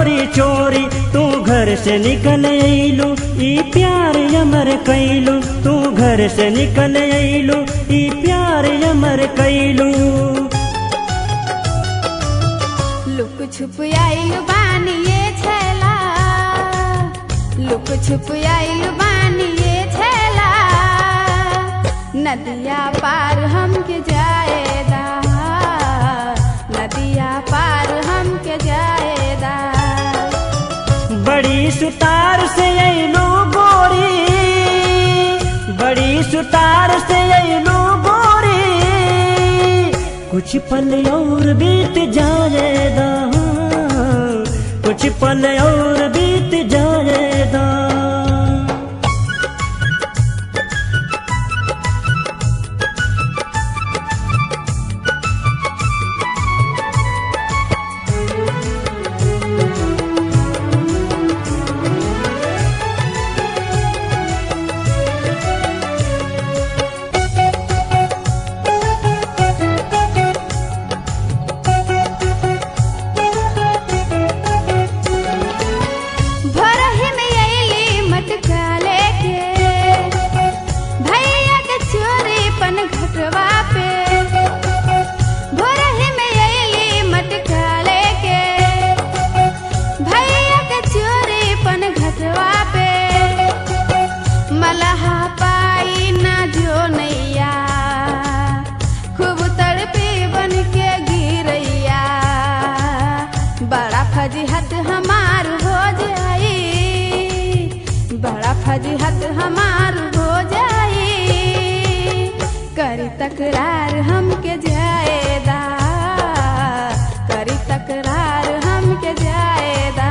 चोरी चोरी तू घर से निकल अइलू ई प्यार अमर कैलू तू घर से निकल अइलू ई प्यार अमर कैलू लुक छुप आइल बानी ये छेला लुक छुप आइल बानी ये छेला नदिया पार हमके जाएदा नदिया पार हमके जाएदा बड़ी सुतार से अइलू गोरी बड़ी सुतार से अइलू गोरी कुछ पल और बीत जाएगा कुछ पल और बीत जाएगा भोरही में अइली मटका लेके भैया के चोरी पन घटवा पे भोरही में अइली मटका लेके भैया के चोरी पन घटवा पे मलहा पाई ना जो नैया खूब तड़पी बन के गिरैया बड़ा फजीहत हमार हो जाई बड़ा फजीहत हमार हो जाई करी तकरार हमके जाएदा करी तकरार हमके जाएदा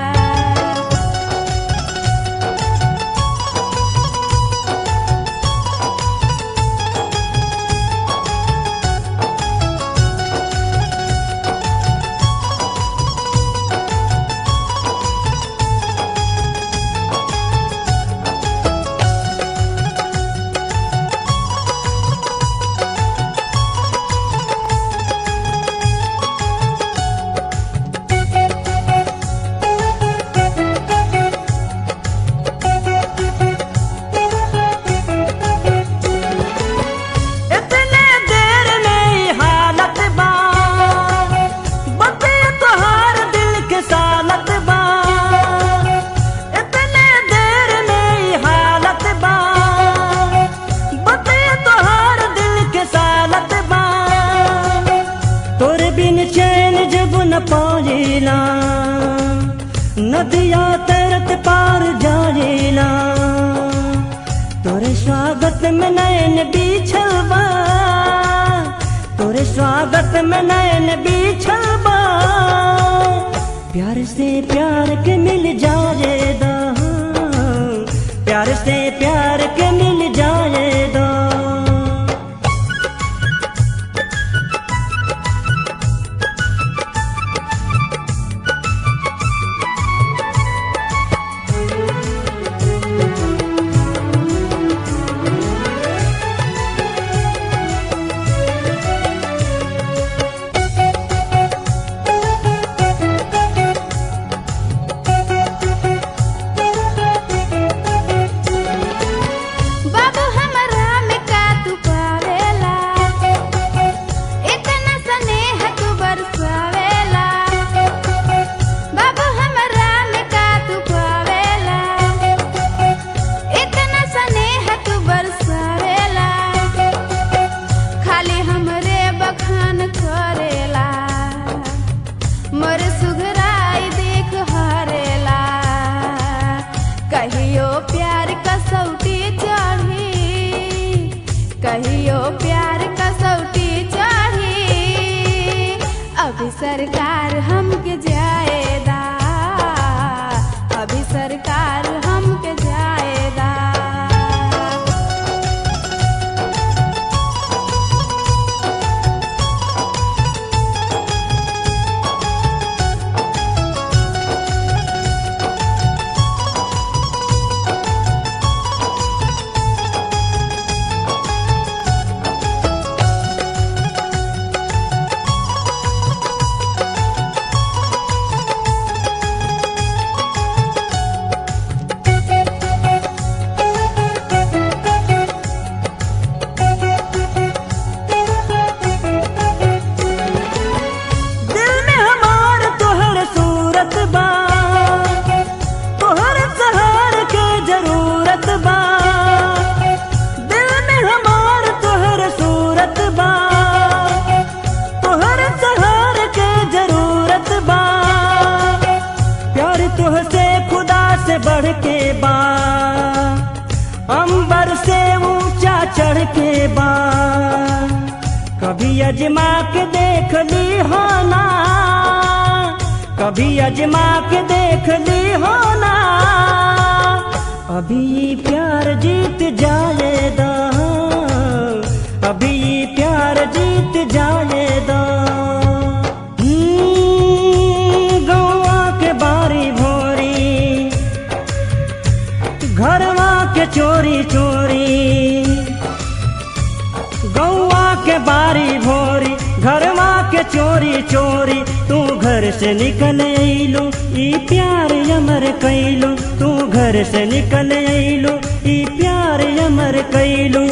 इतने देर में ही हालत बा बते तोहार दिल के सालत बा इतने देर में ही हालत बा बते तोहार दिल के सालत बा तोरे बिन चैन जब न पाइला नदिया तरत पार जाइला तोरे स्वागत में नयन बिछल बा तोरे स्वागत में नयन बिछल बा प्यार से प्यार के मिल जाएगा प्यार से प्यार के मिल जाएगा चढ़ के बा कभी अजमा के देख ली हो ना कभी अजमा के देख ली हो ना अभी प्यार जीत जाएगा अभी प्यार जीत जाएगा हम्म, गौआ के बारी भोरी घरवा के चोरी चोरी गौआ के बारी भोरी घरवा के चोरी चोरी तू घर से निकल अइलू ई प्यार अमर कैलू तू घर से निकल अइलू ई प्यार अमर कैलू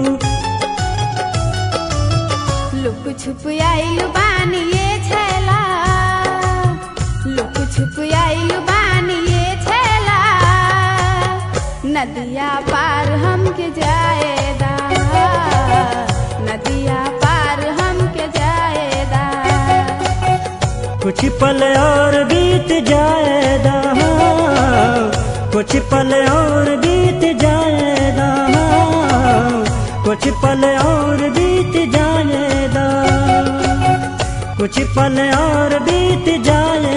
लुक छुप आइलु बानी ये छेला लुक छुप आइलु बानी ये छेला नदिया पार हमके जाएदा नदिया पार हमके जाएदा कुछ पल और बीत जाएगा कुछ पल और बीत जाएगा कुछ पल और बीत जाएगा कुछ पल और बीत जाएगा